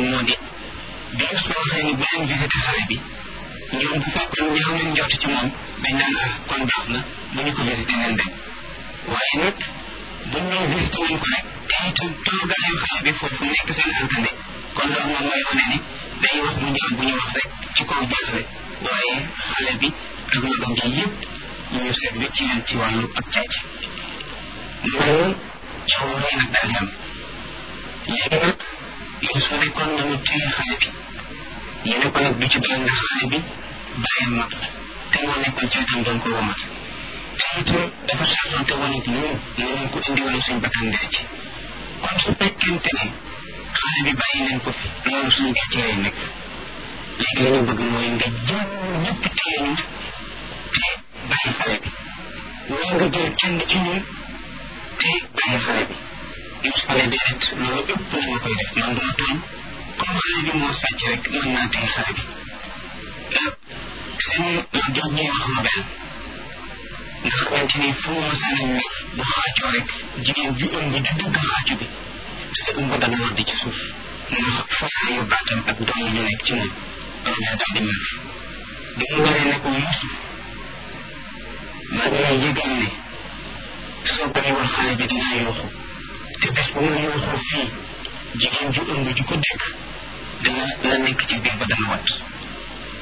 woon moo di bi Yuusufa waxee ni bu leen visité xale bi ñoom bu fekkoon ñaaw nañ njort ci moom dañ naan ah kon baax na bu ñu ko visité nen dem waaye nag buñ ñëw visité wuñ ko rek te itam toogaayu xale bi foofu nekk seen alkande kon loolu moom mooy wane ni day wax mu ñaaw bu ñu wax rek ci kaw jaaxle waaye xale bi ak magam ji yëpp ñu seet bi ci leen ci wàllu ak càcc loolu coow rëy nag daal di am léegi nag Yuusufa ne kon nañu téye xale bi ñu ne ko nag du ci doon ndax xale bi bàyyam mag la te moo nekkoon ci wetam doon ko womat te itam dafa saafante woon ak ñun mënuñ ko indi woon suñ bakkan dee ci kon su fekkente ne xale bi bàyyi nañ ko fi loolu suñu gàcce lay nekk léegi li ñu bëgg mooy nga jël ñëpp téye ñu te bàyyi xale bi wala nga jël kenn ci ñun te bàyyi xale bi Yuusufa ne déedéet loolu ëpp na ma koy def man duma tooñ comme xale bi moo sàcc rek mën naa téye xale bi seen jox ñuy wax Mabel nga xamante ni fu mu masaan a nekk bu xaacoo rek jigéen ju ëmb ju dugg xaacu bi sa ëmb dana wadd ci suuf ndax fafaayu baatam ak doom yi ñu nekk ci moom loolu daal di mer bi mu waree ne ko Yuusuf maa ngi lay yëgal ne soo bàyyiwul xale bi dinaa yooxu te bés bu ma yooxoo fii jigéen ju ëmb ju ko dégg dana la nekk ci biir ba dana wat